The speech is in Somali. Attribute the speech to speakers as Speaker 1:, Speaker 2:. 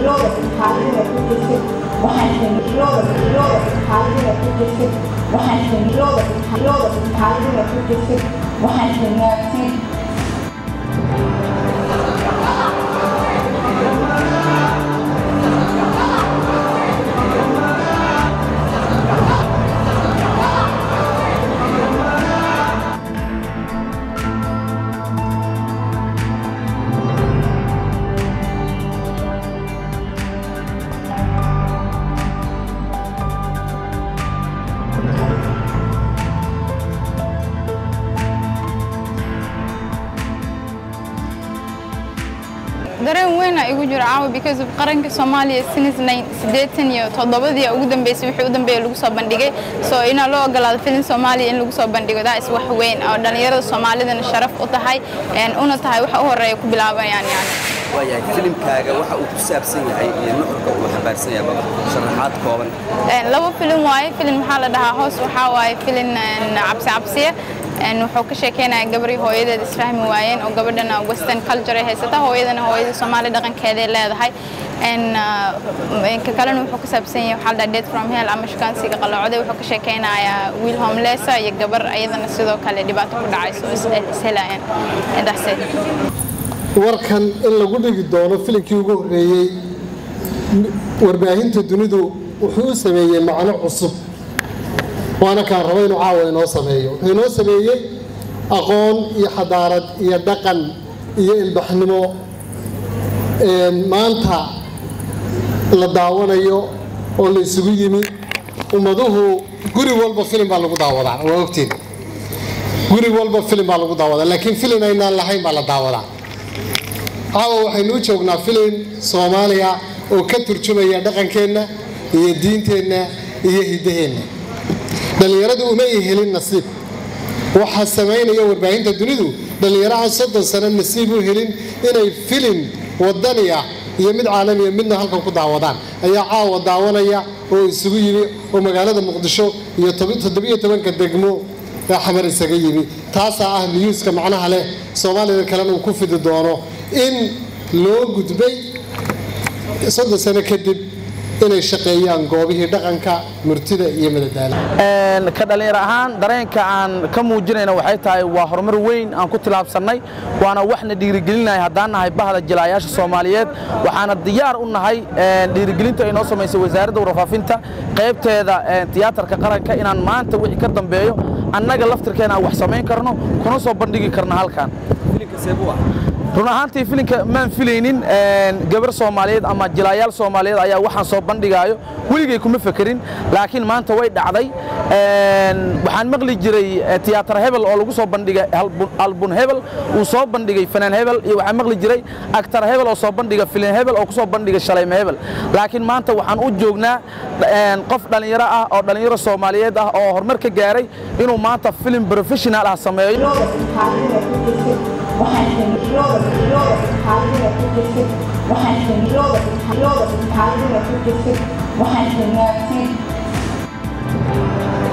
Speaker 1: dareen weyn aa igu jiro caawa because of qaranka soomaaliya since siddeetan iyo toddobadii ugu dambeysay wixii u dambeeya lagu soo bandhigay so inaa loo ogolaado filin soomaaliya in lagu soo bandhigo daa is wax weyn oo dhallinyarada soomaalidana sharaf u tahay una tahay waxa u horeeya ku bilaabayaan yani
Speaker 2: waayahay filimkaaga waxa uu ku saabsan yahay iyo nuxurka uu xambaarsan yahay baba sharaxaad kooban
Speaker 1: laba filin waaye filin maxaa la dhahaa hoos waxaa waaye filin cabsi cabsiya wuxuu ka sheekeynaya gabrii hooyadeed isfahmi waayeen oo gabadhana western culture ay haysata hooyadana hooyada soomaali dhaqankeeday leedahay ka kalena wuxuu ka saabsan yahay waxaa la dhaha death from hell ama shukaansiga qalloocday wuxuu ka sheekeynayaa wiil homelessa iyo gabar ayadana sidoo kale dhibaato ku dhacayso ishelayaan that's it
Speaker 3: warkan in lagu dhigi doono filimkii ugu horreeyey warbaahinta dunidu wuxuu u sameeyey macno cusub waana kaan rabo inuu caawa inoo sameeyo wuxuu inoo sameeyey aqoon iyo xadaarad iyo dhaqan iyo ilbaxnimo maanta la daawanayo oo la isugu yimi ummaduhu guri walba filim baa lagu daawadaa waa ogtiin guri walba filim baa lagu daawadaa laakiin filin aynaan lahayn baa la daawadaa caawa waxaynu u joognaa filin soomaaliya oo ka turjumaya dhaqankeenna iyo diinteenna iyo hiddaheenna dhallinyaradu uma ay helin nasiib waxaa samaynaya warbaahinta dunidu dhallinyaraha soddon sano nasiib u helin inay filin wadani ah iyo mid caalamiya midna halkan ku daawadaan ayaa caawa daawanaya oo isugu yimi oo magaalada muqdisho iyo toddobiyo tobanka degmo ee xamar isaga yimi taasaa ah niyuuska macnaha leh soomaalida kalena uu ku fidi doono in loo gudbay soddon sano kadib inay shaqeeyaan goobihii dhaqanka murtida iyo madadaala
Speaker 4: ka dhallinyar ahaan dareenka aan ka muujinayna waxay tahay waa horumar weyn aan ku tilaabsannay waana waxna dhiirigelinaya haddaan nahay bahda jilaayaasha soomaaliyeed waxaana diyaar u nahay dhiirigelinta ay noo samaysay wasaaradda warfaafinta qaybteeda tiyaatarka qaranka inaan maanta wixii ka dambeeyo annaga laftirkeena aan wax samayn karno kuna soo bandhigi karno halkan run ahaantii filinka maan filaynin gabar soomaaliyeed ama jilaayaal soomaaliyeed ayaa waxaan soo bandhigaayo weligay kuma fekerin laakiin maanta way dhacday waxaan maqli jiray tiyaatar hebel oo lagu soo bandhigay albun hebel uu soo bandhigay fanaan hebel iyo waxaan maqli jiray aktar hebel oo soo bandhiga filin hebel oo ku soo bandhiga shalayme hebel laakiin maanta waxaan u joognaa qof dhallinyaro ah oo dhallinyaro soomaaliyeed ah oo horumar ka gaaray inuu maanta filim professional ah sameeyo
Speaker 5: waxaan